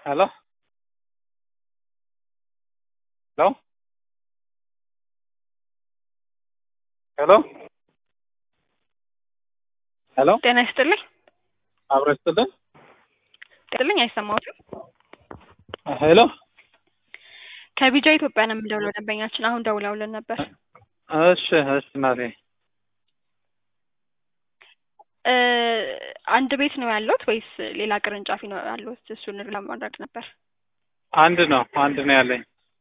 Hello? Hello? ሄሎ ሄሎ ጤና ይስጥልኝ። አብሮ ይስጥልን። ጥልኝ አይሰማዎትም? ሄሎ ከቢጃ ኢትዮጵያ ነው የምንደውለው። ደንበኛችን አሁን ደውለውልን ነበር። እሺ እሺ እናቴ እ አንድ ቤት ነው ያለዎት ወይስ ሌላ ቅርንጫፊ ነው ያለዎት? እሱን ለማድረግ ነበር። አንድ ነው አንድ ነው ያለኝ።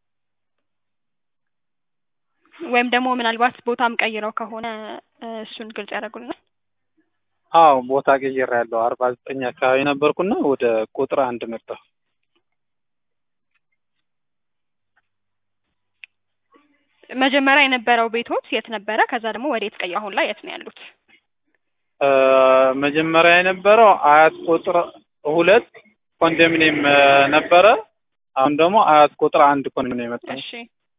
ወይም ደግሞ ምናልባት ቦታም ቀይረው ከሆነ እ እሱን ግልጽ ያደርጉልናል። አዎ ቦታ ቀይሬያለሁ። አርባ ዘጠኝ አካባቢ ነበርኩና ወደ ቁጥር አንድ መጣሁ። መጀመሪያ የነበረው ቤቶት የት ነበረ? ከዛ ደግሞ ወደ የት ቀዩ? አሁን ላይ የት ነው ያሉት? እ መጀመሪያ የነበረው አያት ቁጥር ሁለት ኮንዶሚኒየም እ ነበረ። አሁን ደግሞ አያት ቁጥር አንድ ኮንዶሚኒየም መጣሁ። እሺ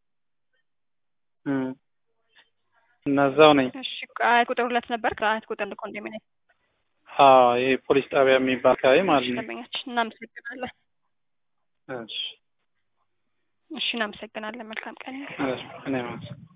እም እነዛው ነኝ። እሺ አያት ቁጥር ሁለት ነበር። ከአያት ቁጥር አንድ ኮንዶሚኒየም አዎ ይሄ ፖሊስ ጣቢያ የሚባል አካባቢ ማለት ነው። ደንበኛችን እናመሰግናለን። እሺ እሺ እናመሰግናለን። መልካም ቀን። እሺ እኔም